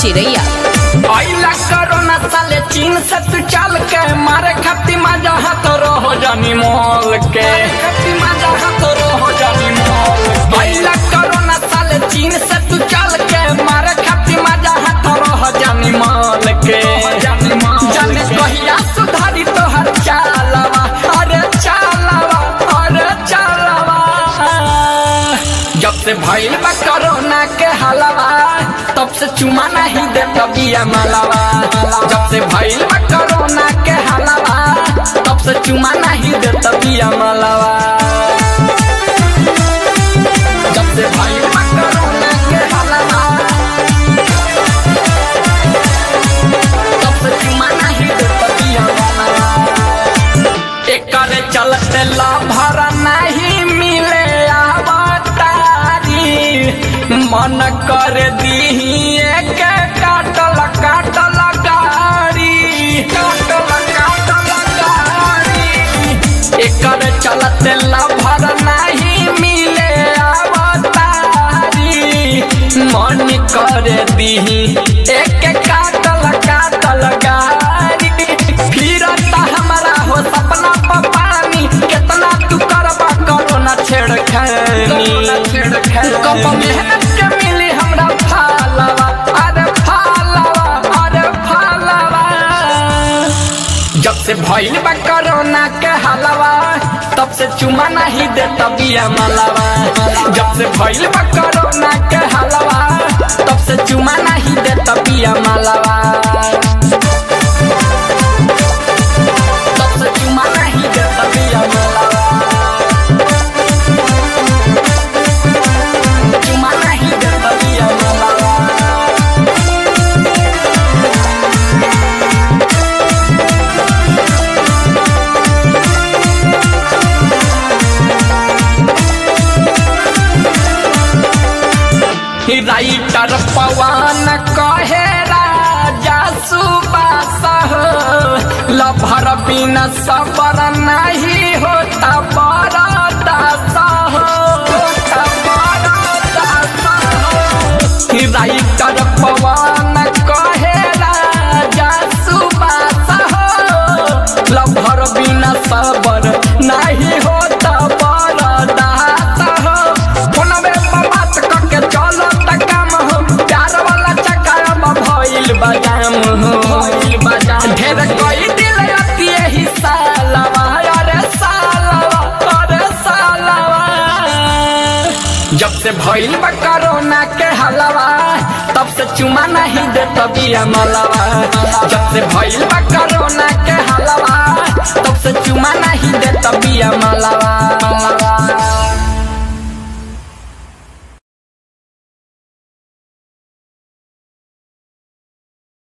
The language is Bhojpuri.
चिरैया आइला कोरोना साले चीन से तू चल के मारे खपती मजा हाथ रहो जानी मोल के खपती मजा हाथ रहो जानी मोल के आइला कोरोना साले चीन से तू चल के मारे खपती मजा हाथ रहो जानी मोल के जानी मोल जाने कहिया सुधारी तो हर चालवा अरे चालवा अरे चालवा जब से भइल बा कोरोना के हलवा तब से चुमा नहीं दे तबिया मलवा जब से भइल बा कोरोना के हलवा तब से चुमा नहीं दे तबिया मलवा जब से भइल बा कोरोना के हलवा तब से चुमा नहीं दे तबिया मलवा एकर चलते लाभर नहीं मिले आवतारी मन कर दी एक काटल काटल गाड़ी काटल काटल गाड़ी एकर चलते लाभर नहीं मिले आवतारी मन कर दी एक काटल काटल गाड़ी फिरता हमारा हो सपना पर पानी कितना तू करबा कोरोना छेड़खानी कब मेहनत के मिली हमरा फालवा अरे फालवा अरे फालवा जब से भइल बा कोरोना के हलवा तब से चुमा नहीं दे तबिया मलवा जब से भइल बा कोरोना के हलवा तब से चुमा नहीं दे तबिया मलवा तब से चुमा नहीं दे तबिया मलवा चुमा नहीं दे तबिया मलवा राइटर पवन कहे राजा सुबास हो लभर बिन सबर नहीं होता बरदास हो होता बरदास हो राइटर पवन कहे राजा सुबास हो लभर बिन सबर नहीं होता बरदास हो फोनवे पर बात करके चलो त काम हो प्यार वाला चक्कर में भइल बजाम हो भइल बजाम ढेर कोई दिल अति ही सालवा अरे सालवा अरे सालवा जब से भइल बा कोरोना के हलवा तब से चुमा नहीं दे तबिया मलवा जब से भइल बा कोरोना के हलवा तब से चुमा नहीं दे तबिया मलवा